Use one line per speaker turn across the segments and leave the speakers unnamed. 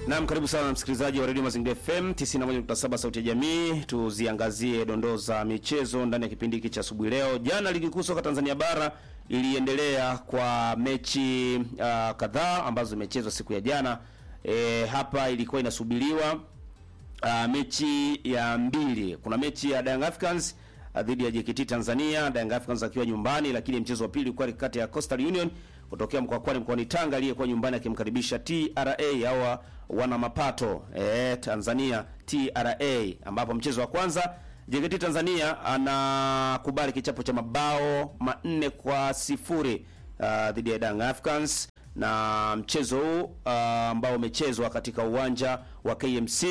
Naam, karibu sana msikilizaji wa Radio Mazingira FM 91.7 sauti ya jamii. Tuziangazie dondoo za michezo ndani ya kipindi hiki cha asubuhi leo. Jana ligi kuu soka Tanzania bara iliendelea kwa mechi uh, kadhaa ambazo zimechezwa siku ya jana. E, hapa ilikuwa inasubiriwa uh, mechi ya mbili. Kuna mechi ya Young Africans uh, dhidi ya JKT Tanzania, Young Africans akiwa nyumbani, lakini mchezo wa pili ulikuwa kati ya Coastal Union kutokea Mkwakwani mkoani Tanga aliyekuwa nyumbani akimkaribisha TRA au wana mapato eh, Tanzania TRA, ambapo mchezo wa kwanza JKT Tanzania anakubali kichapo cha mabao manne kwa sifuri uh, dhidi ya Young Africans na mchezo huu uh, ambao umechezwa katika uwanja wa KMC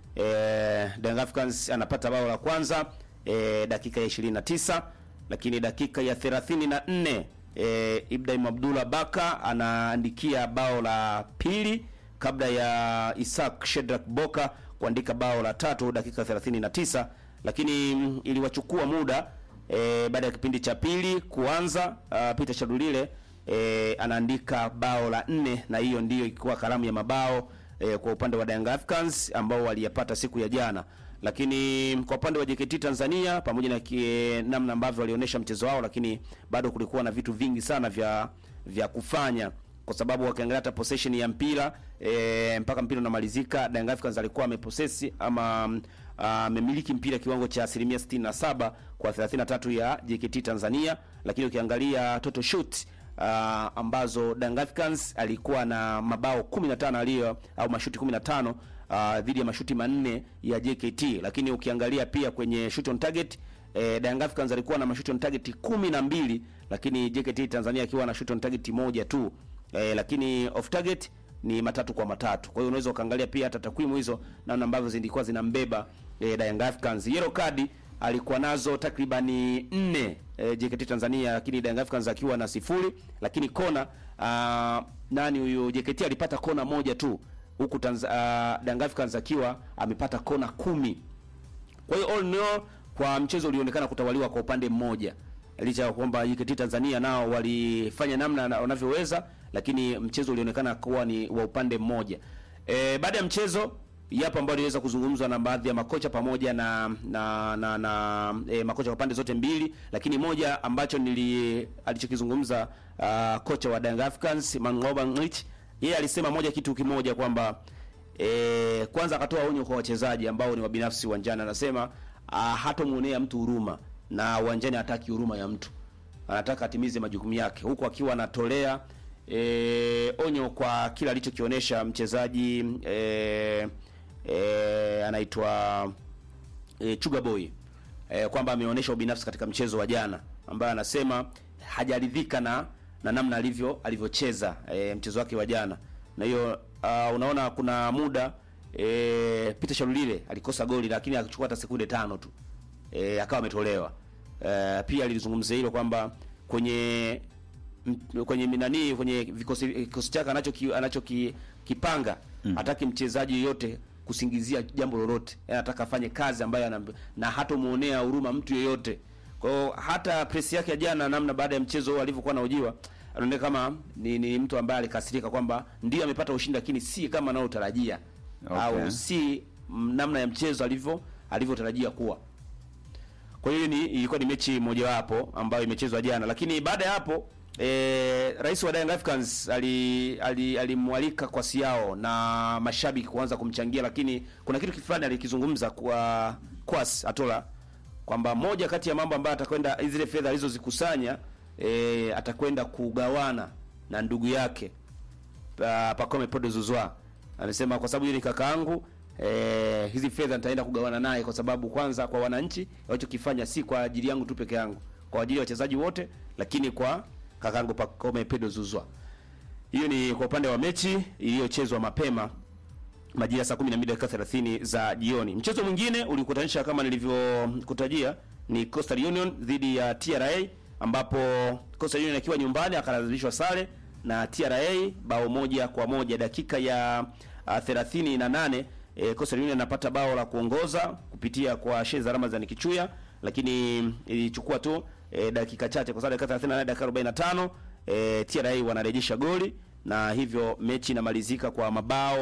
eh, Young Africans anapata bao la kwanza eh, dakika ya 29 lakini dakika ya 34 eh, Ibrahim Abdullah Baka anaandikia bao la pili kabla ya Isaac Shedrack Boka kuandika bao la tatu dakika 39, lakini mm, iliwachukua muda e, baada ya kipindi cha pili kuanza. Uh, Peter Shadulile e, anaandika bao la nne na hiyo ndiyo ilikuwa kalamu ya mabao e, kwa upande wa Young Africans ambao waliyapata siku ya jana, lakini kwa upande wa JKT Tanzania pamoja na kie, namna ambavyo walionyesha mchezo wao, lakini bado kulikuwa na vitu vingi sana vya vya kufanya kwa sababu wakiangalia hata possession ya mpira e, mpaka mpira unamalizika Young Africans alikuwa amepossess ama amemiliki uh, mpira kiwango cha asilimia 67 kwa 33 ya JKT Tanzania, lakini ukiangalia total shoot uh, ambazo Young Africans alikuwa na mabao 15 aliyo au mashuti 15 uh, dhidi ya mashuti manne ya JKT, lakini ukiangalia pia kwenye shoot on target eh, Young Africans alikuwa na mashuti on target 12 lakini JKT Tanzania akiwa na shoot on target moja tu. Eh, lakini off target ni matatu kwa matatu. Kwa hiyo unaweza ukaangalia pia hata takwimu hizo namna ambavyo zilikuwa zinambeba eh, Young Africans. Yellow card alikuwa nazo takribani nne eh, JKT Tanzania, lakini Young Africans akiwa na sifuri, lakini kona uh, nani huyu JKT alipata kona moja tu huku uh, Young Africans akiwa amepata kona kumi. Kwa hiyo all in all kwa mchezo ulionekana kutawaliwa kwa upande mmoja licha ya kwamba JKT Tanzania nao walifanya namna wanavyoweza, lakini mchezo ulionekana kuwa ni wa upande mmoja. E, baada ya mchezo yapo ambayo iliweza kuzungumzwa na baadhi ya makocha pamoja na na na, na e, makocha kwa pande zote mbili, lakini moja ambacho nili alichokizungumza uh, kocha wa Young Africans Mangoba Ngich, yeye alisema moja kitu kimoja kwamba e, kwanza akatoa onyo kwa wachezaji ambao ni wabinafsi uwanjani, anasema uh, hatomuonea mtu huruma na uwanjani hataki huruma ya mtu, anataka atimize majukumu yake, huku akiwa anatolea e, onyo kwa kila alichokionyesha mchezaji e, e, anaitwa e, Chuga Boy e, kwamba ameonyesha ubinafsi katika mchezo wa jana, ambaye anasema hajaridhika na na namna alivyo alivyocheza e, mchezo wake wa jana, na hiyo uh, unaona kuna muda e, Peter Shalulile alikosa goli lakini akachukua hata sekunde tano tu e, akawa ametolewa. E, pia alizungumzia hilo kwamba kwenye m, kwenye minani kwenye vikosi vikosi chake anacho anacho ki, kipanga mm. hataki mchezaji yoyote kusingizia jambo lolote, yani anataka afanye kazi ambayo anamb... na hatomuonea huruma mtu yeyote. Kwa hiyo hata press yake ya jana, namna baada ya mchezo alivyokuwa anahojiwa, anaonekana kama ni, ni mtu ambaye alikasirika kwamba ndio amepata ushindi, lakini si kama anayotarajia
Okay.
au si namna ya mchezo alivyo alivyotarajia kuwa. Kwa hiyo ni ilikuwa ni mechi mojawapo ambayo imechezwa jana, lakini baada ya hapo e, rais wa Young Africans alimwalika ali, ali kwa siao na mashabiki kuanza kumchangia, lakini kuna kitu fulani alikizungumza kwa Kwas Atola kwamba moja kati ya mambo ambayo atakwenda zile fedha alizozikusanya e, atakwenda kugawana na ndugu yake pa, Pacome Pod Zouzoua. Amesema kwa sababu yeye ni kakaangu Eh, hizi fedha nitaenda kugawana naye kwa sababu kwanza kwa wananchi walichokifanya si kwa ajili yangu tu peke yangu, kwa ajili ya wachezaji wote, lakini kwa kakangu Pacome Pedro Zouzoua. Hiyo ni kwa upande wa mechi iliyochezwa mapema majira saa 12 dakika 30 za jioni. Mchezo mwingine ulikutanisha kama nilivyokutajia ni Coastal Union dhidi ya TRA ambapo Coastal Union akiwa nyumbani akalazimishwa sare na TRA bao moja kwa moja dakika ya uh, 38 E, Coastal Union anapata bao la kuongoza kupitia kwa Sheza Ramazan Kichuya, lakini ilichukua tu e, dakika chache kwa sababu dakika 38 dakika 45 e, TRA wanarejesha goli na hivyo mechi inamalizika kwa mabao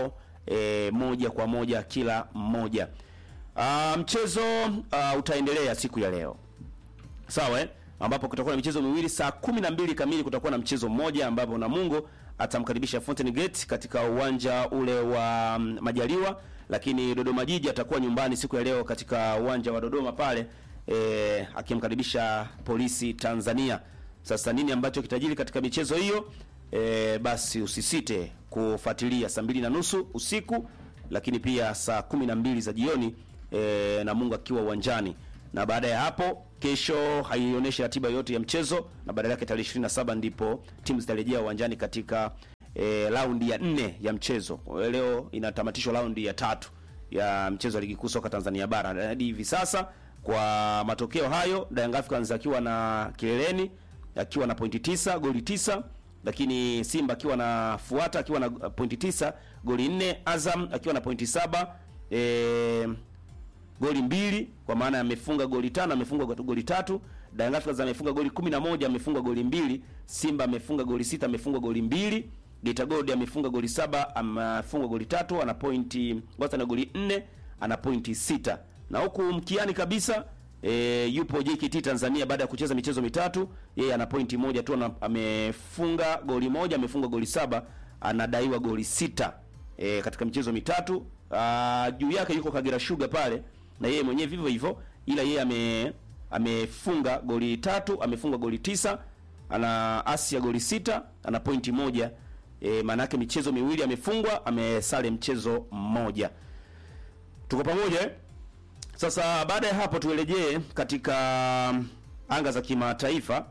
e, moja kwa moja kila mmoja. Ah, mchezo ah, utaendelea siku ya leo sawa eh? ambapo kutakuwa na michezo miwili saa kumi na mbili kamili kutakuwa na mchezo mmoja ambapo Namungo atamkaribisha Fountain Gate katika uwanja ule wa mm, Majaliwa, lakini Dodoma Jiji atakuwa nyumbani siku ya leo katika uwanja wa Dodoma pale eh, akimkaribisha Polisi Tanzania. Sasa nini ambacho kitajiri katika michezo hiyo? E, basi usisite kufuatilia saa mbili na nusu usiku, lakini pia saa kumi na mbili za jioni e, Namungo akiwa uwanjani na baada ya hapo kesho haionyeshi ratiba yote ya mchezo, na badala yake tarehe 27 ndipo timu zitarejea uwanjani katika e, raundi ya nne ya mchezo. Kwa hiyo Leo inatamatishwa raundi ya tatu ya mchezo wa ligi kuu soka Tanzania bara. Na Hadi hivi sasa kwa matokeo hayo, Young Africans akiwa na kileleni akiwa na pointi tisa goli tisa lakini Simba akiwa na fuata akiwa na uh, pointi tisa goli nne Azam akiwa na pointi saba e, goli mbili kwa maana amefunga goli tano amefunga goli tatu Young Africans amefunga goli kumi na moja amefunga goli mbili Simba amefunga goli sita amefunga goli mbili Geita Gold amefunga goli saba amefunga goli tatu ana pointi Ngosa na goli nne ana pointi sita na huku mkiani kabisa e, yupo JKT Tanzania baada ya kucheza michezo mitatu yeye ana pointi moja tu ana- amefunga goli moja amefunga goli saba anadaiwa goli sita e, katika michezo mitatu Ah, juu yake yuko Kagera Sugar pale na yeye mwenyewe vivyo hivyo, ila yeye ame amefunga goli tatu, amefunga goli tisa, ana asi ya goli sita, ana pointi moja. E, maana yake michezo miwili amefungwa, amesale mchezo mmoja. Tuko pamoja eh? Sasa baada ya hapo turejee katika anga za kimataifa.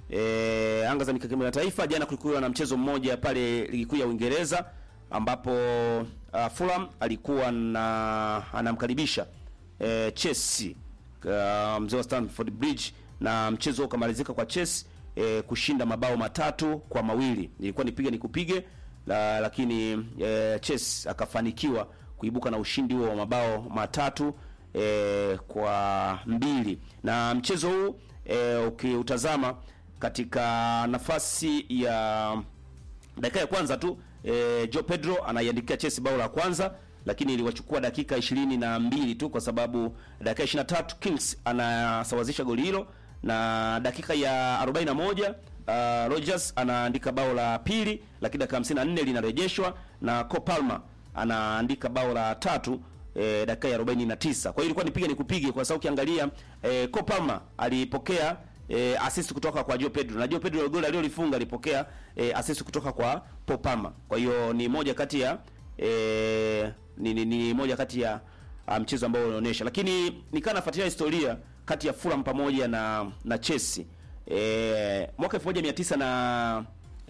E, anga za kimataifa jana kulikuwa na mchezo mmoja pale ligi kuu ya Uingereza ambapo uh, Fulham alikuwa na anamkaribisha e, Chelsea uh, mzee wa Stamford Bridge na mchezo ukamalizika kwa Chelsea e, kushinda mabao matatu kwa mawili. Ilikuwa nipige nikupige la, lakini e, Chelsea akafanikiwa kuibuka na ushindi huo wa mabao matatu e, kwa mbili na mchezo huu e, ukiutazama katika nafasi ya dakika ya kwanza tu e, Joe Pedro anaiandikia Chelsea bao la kwanza, lakini iliwachukua dakika ishirini na mbili tu kwa sababu dakika 23 Kings anasawazisha goli hilo na dakika ya 41 uh, Rogers anaandika bao la pili, lakini dakika 54 linarejeshwa na Cole Palmer anaandika bao la tatu e, dakika ya 49. Kwa hiyo ilikuwa nipige nikupige kwa sababu ukiangalia e, Cole Palmer alipokea e, assist kutoka kwa Joe Pedro na Joe Pedro goli alilolifunga alipokea e, assist kutoka kwa Paul Palmer. Kwa hiyo ni moja kati ya e, ni, ni, ni moja kati ya ah, mchezo ambao unaonyesha, lakini nikaa nafuatilia historia kati ya Fulham pamoja na na Chelsea e, mwaka 1900 na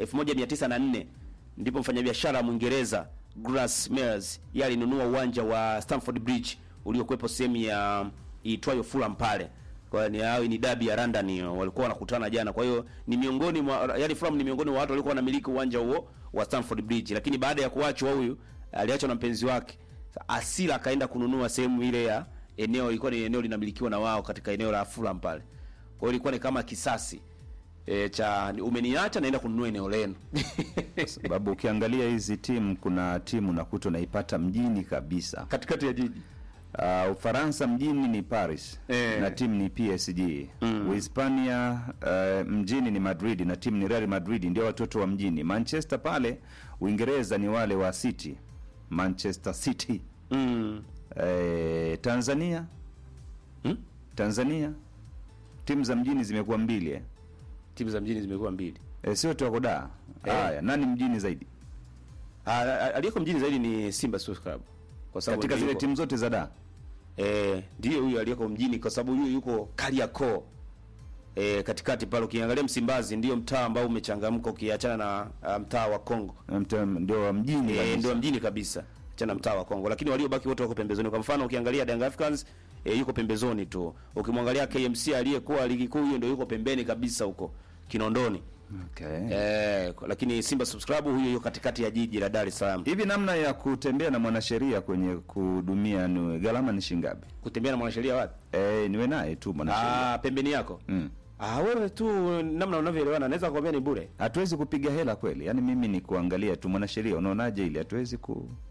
1904 ndipo mfanyabiashara Mwingereza Grass Mears yeye alinunua uwanja wa Stamford Bridge uliokuwepo sehemu ya iitwayo Fulham pale. Kwa hiyo ni hao ni dabi ya London hiyo walikuwa wanakutana jana. Kwa hiyo ni miongoni mwa yani Fulham ni miongoni mwa watu walikuwa wanamiliki uwanja huo wa Stamford Bridge, lakini baada ya kuachwa huyu aliachwa na mpenzi wake. Asila akaenda kununua sehemu ile ya eneo ilikuwa ni eneo linamilikiwa na wao katika eneo la Fulham pale. Kwa hiyo ilikuwa ni kama kisasi e, cha umeniacha naenda kununua eneo lenu.
sababu ukiangalia hizi timu kuna timu nakuta unaipata mjini kabisa
katikati ya jiji.
uh, ufaransa mjini ni paris
Eh.
na timu ni psg uhispania uh, mjini ni madrid na timu ni real madrid ndio watoto wa mjini manchester pale uingereza ni wale wa city manchester city
Mm.
eh, tanzania
Hmm?
tanzania timu za mjini zimekuwa mbili eh.
Timu za mjini zimekuwa mbili.
Eh, sio tuwako da
Eh.
haya nani mjini zaidi
Ah, ah, aliyeko mjini zaidi ni Simba Sports Club. Kwa sababu
katika
ndio
zile
yuko-
timu zote za da
Eh, ndiyo huyu aliyeko mjini kwa sababu huyu yuko Kariakoo. Eh, katikati pale ukiangalia Msimbazi ndio mtaa ambao umechangamka ukiachana na ah, mtaa wa Kongo.
Mta- ndio wa mjini
Eh,
kabisa.
ndio mjini kabisa. Achana mtaa wa Kongo. Lakini waliobaki wote wako pembezoni. Kwa mfano ukiangalia Young Africans eh, yuko pembezoni tu. Ukimwangalia KMC aliyekuwa ligi kuu hiyo ndio yuko pembeni kabisa huko Kinondoni.
Okay.
Eh, lakini Simba Sports Club huyo yuko katikati ya jiji la Dar es Salaam.
Hivi namna ya kutembea na mwanasheria kwenye kuhudumia ni gharama ni shingapi?
Kutembea na mwanasheria wapi?
Eh, niwe naye tu mwanasheria.
Ah, pembeni yako.
Mm.
Ah, wewe tu namna unavyoelewana naweza kukwambia ni bure.
Hatuwezi kupiga hela kweli. Yaani mimi ni kuangalia tu mwanasheria. Unaonaje ile? Hatuwezi ku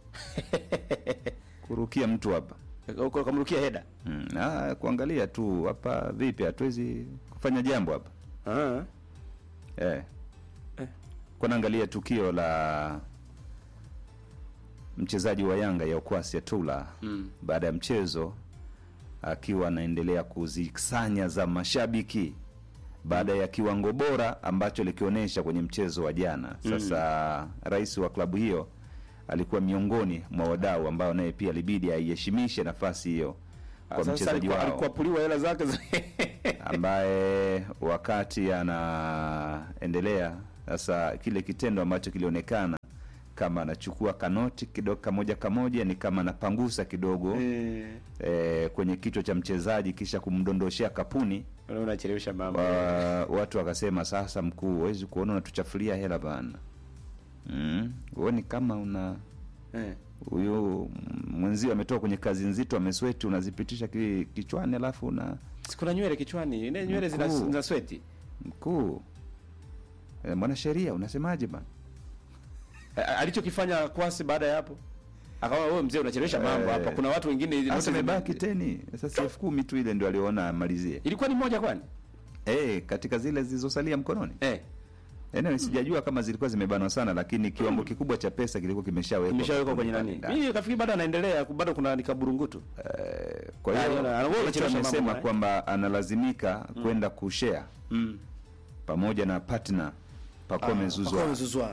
kurukia mtu hapa
Uko kamrukia heda.
mm. ah, kuangalia tu hapa vipi hatuwezi kufanya jambo hapa
Ah.
eh.
Eh.
kwa naangalia tukio la mchezaji wa Yanga ya Okwasi Atula
Mm.
baada ya mchezo akiwa anaendelea kuzisanya za mashabiki baada ya kiwango bora ambacho likionyesha kwenye mchezo wa jana. Sasa rais wa klabu hiyo alikuwa miongoni mwa wadau ambao naye pia ilibidi aiheshimishe nafasi hiyo kwa
Sasa
mchezaji
alikuwa-
wao
alikuwa puliwa hela zake za
ambaye wakati anaendelea sasa, kile kitendo ambacho kilionekana kama anachukua kanoti kidogo kamoja kamoja, ni kama anapangusa kidogo
Eh,
eh, kwenye kichwa cha mchezaji kisha kumdondoshea kapuni.
unaona unachelewesha mambo.
Wa, watu wakasema sasa, mkuu, huwezi kuona unatuchafulia hela bana, mm, huoni kama una
Eh.
huyu mwenzio ametoka kwenye kazi nzito, amesweti, unazipitisha ki, kichwani alafu una
Si kuna nywele kichwani, ile nywele zina,
Mkuu.
zina sweti.
mkuu e, mwanasheria unasemaje bana?
A- Alichokifanya Kwasi baada ya hapo akawa wewe mzee unachelewesha mambo
Eh.
hapa. Kuna watu wengine
Sasa
zote
imebaki
zime-
teni sasa, elfu kumi tu ile ndio aliona amalizie
Ilikuwa ni moja kwani?
eh, katika zile zilizosalia mkononi.
Eh.
Eneo sijajua kama zilikuwa zimebanwa sana, lakini kiwango kikubwa cha pesa kilikuwa kimeshawekwa
Imeshawekwa kwenye nani?
ndani.
Mimi kafikiri bado anaendelea, bado kuna nikaburungutu.
Eh, kwa
Ah,
hiyo
anaona- anaona
Heche
unachelewesha mambo
amesema
bwana.
kwamba analazimika kwenda kushare
Mm.
pamoja na partner Pacome Zouzoua.
Pacome Zouzoua.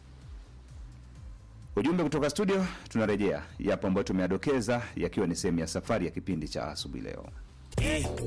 Ujumbe kutoka studio, tunarejea yapo ambayo tumeadokeza yakiwa ni sehemu ya safari ya kipindi cha asubuhi leo.